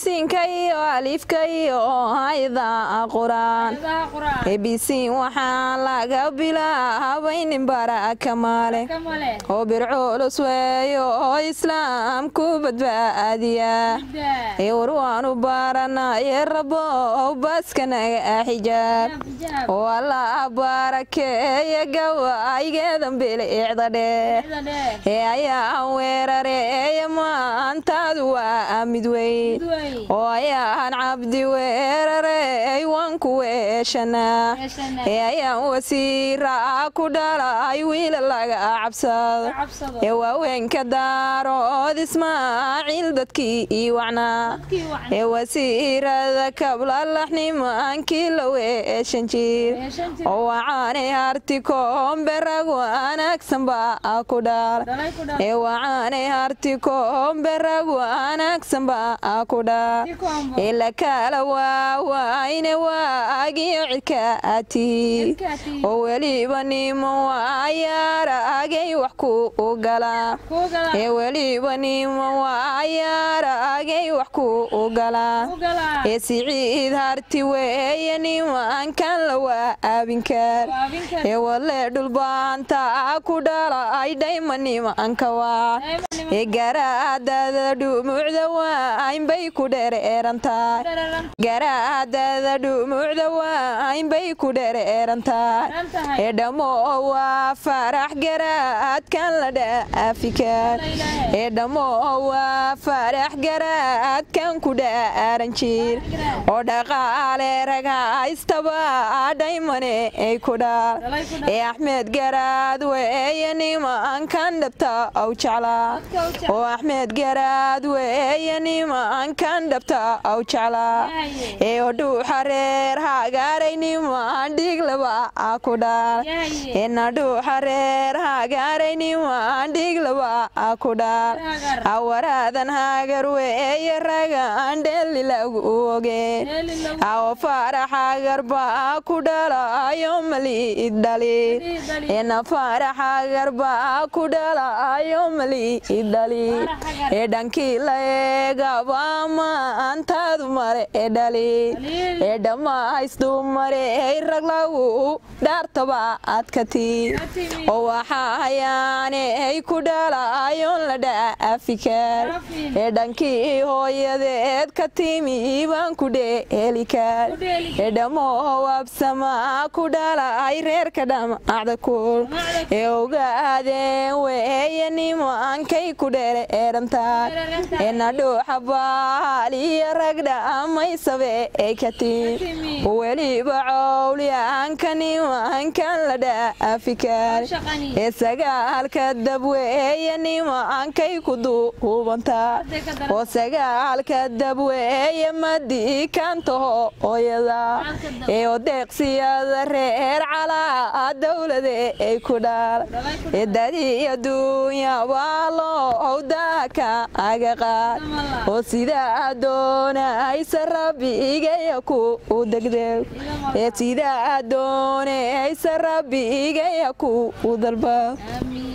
bisinka iyo alifka iyo hayda quraan bisiin waxaa laga bilaabaynin baraka male oo birculus weeyo oo islaamku badbaadiya war waanu baranaye rabo baskanaga xijaab oo alla barakeeya gawaygeedan bilicda dheer ee ayaan weerareeya maantaadu waa mid weyn oo ayaan cabdi weerarey waan ku weeshanaa ee ayaan wasiira ku dhalay wiila laga cabsado ee waaweynka daarood ismaaciil dadkii ii wacnaa ee wasiirada kablalaxnimaankii la weeshan jir oo wacaanay harti koomberag wanaagsan baa ku dhaal ee wacaanay harti koomberag wanaagsan baa ku dhaal ee la kala waawayne waagiyo cidka atihi oo weliba nimo waayaaragay wax ku galaa ee weliba nimo waayaaragay wax ku galaa ee siciid harti weeye nimankan la waabinkaar ee walee dhulbaanta ku dhalay dhayma nimanka waa ee garaadada dhumucda waaynbay ku dhereerantahay garaadada dhumucda waaynbay ku dhereerantahay ee dhammo waa farax garaadkan la dhaafikaan ee dhammo waa farax garaadkan ku dhaaran jir oo dhaqaale raga haystaba dhaymane ay ku dhaal ee axmed garaad weeye nimankan dhabta aw jeclaa oo axmed garaad weeye nimankan dhabta aw jeclaa ee odhuuxa reer hagaaray niman dhiiglaba ku dhaal ee nadhuuxa reer hagaaray niman dhiiglaba ku dhaal awaraadan hagar weeye ragan dheeli lagu ogeen awo faraxagar baa ku dhalayo maliid dhalin eena faraxagar baa ku dhalayo maliid dhalin ee dhankii la eegaba maantaadu mare ee dhalin ee dhammaysdumare rag lagu dhaartaba adkati oo waxaa hayaane ay ku dhalayoon la dhaafikar ee dhankii hooyadeed ka timi baan ku dheelikaan ee dhammo waabsamaa ku dhalay reerka dhamacda kul ee ogaadeen weeye nimankay ku dhere eerantahay ee nadhuuxa baaliya rag dhammaysabe ee ka timi weliba cowlyaanka nimankan la dhaafikar ee sagaalka dabweeye nimankay ku duubantaa oo sagaalka dabweeye madiikantaho ooyada ee odeeqsiyada reer calaa dowlade ay ku dhaal ee dadiy adduunya waa loo owdaaka aga qaad oo sidaa doonaysa rabbigaya ku degdeg ee sidaa doonaysa rabbigaya ku dalba